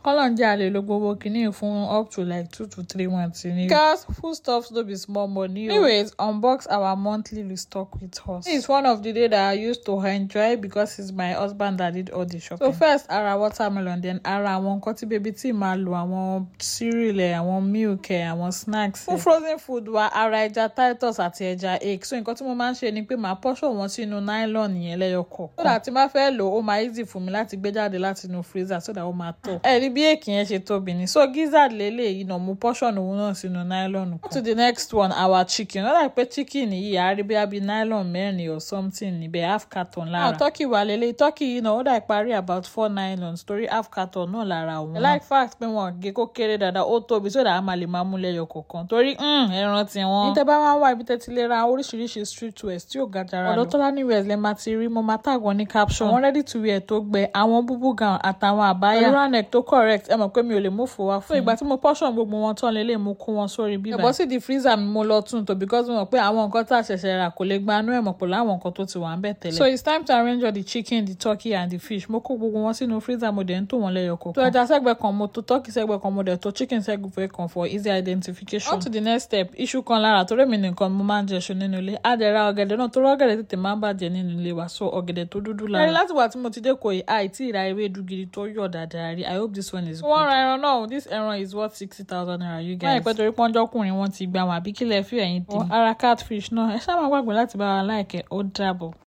kọ́lọ́njẹ́ a lè lo gbogbo kìíní fún up to like two to three months ni. because foodstuffs no be small money o. anyways unbox our monthly restock with us. this is one of the day that I used to enjoy because it's my husband that did all the shopping. so first ara watermelon then ara àwọn nǹkan tí baby tí máa lo àwọn cereal ẹ̀ àwọn milk ẹ̀ àwọn snacks ẹ̀. fún frozen food wa ara ẹja titus àti ẹja egg so nǹkan tí mo máa ń ṣe ni pé màá portion wọn sínú nylon yẹn lẹ́yọ kọ̀ọ̀kan. so that tí n bá fẹ́ lò ó máa easy fún mi láti gbé jáde láti inú freezer so that ó máa tó. ẹ rí bí èkì yẹn ṣe tóbi ni so gizzard lélẹ́yìí náà mo portion òun náà sínú nylon kan. to the next one our chicken ó dàbí pé chicken yìí àá rí bí abi nylon mẹ́rin or something níbẹ̀ half carton lára. àwọn turkey wà lélẹ́yìí turkey yìí náà ó dàbí parí about four nylons torí half carton náà lára òun. I like fact pé wọn gé kó kéré dáadáa ó tóbi so that a máa lè máa mú lẹ́yọ kọ̀ọ̀kan torí ẹran tí wọ́n. ní tẹ́ bá máa ń wá ibi tẹ́ ti lè ra oríṣiríṣi street wears tí ò ga jara lọ. ọ̀dọ̀ Tọ́lání wears lẹ máa ti rí mo máa tag wọn ní caption. àwọn ready to wear tó gbẹ àwọn búbú gown àtàwọn àbáyà. pẹ̀lú ranek tó correct ẹ mọ̀ pé mi ò lè mú fò wá fún. fún ìgbà tí mo portion gbogbo wọn tán lélẹ̀ mo kó wọn sórí bíbá. ẹ̀bọ̀ sì di freezer mi mo lọ tún tó because mo mọ̀ pé àwọn nǹkan tá a ṣẹ̀ṣẹ̀ rà kò lè gbanú ẹ̀ mọ̀ pẹ̀lú àwọn nǹkan tó ti wà ń bẹ̀ tẹ́lẹ̀. so it's time to arrange all the chicken the turkey and the fish mo kó gbogbo wọn sínú freezer mo dẹ̀ ń tò wọ́n lẹ́yọ kọ̀ọ̀kan. tó ẹja sẹ́gbẹ̀ kan mo tó turkey sẹ́gbẹ̀ kan mo dẹ̀ tó chicken sẹ́gbẹ̀ kan for easy identification. on to the next step iṣu kan lára torí mi nìkan mo máa ń jẹ iṣu nínú ilé á dẹ̀ ra ọ̀gẹ̀dẹ̀ náà torí ọ̀gẹ̀dẹ̀ tètè máa ń bàjẹ́ nínú ilé wa so ọ̀gẹ̀dẹ̀ tó dúdú lára. ẹni láti wà tí mo ti dé kò yìí àìtí ìra ewédú gidi tó yọ̀ dáadáa rí i hope this one is good. wọ́n ra ẹran náà this ẹran is worth sixty thousand naira you guys. wọ́n yẹ pé torí pọ́njọ́kùnrin wọn ti gbà wọn àbí kílẹ̀ fi ẹ̀yìn tì. ara catfish náà ẹ ṣáà máa gbàgbé láti bá wa láìkẹ́ ó dàbọ̀.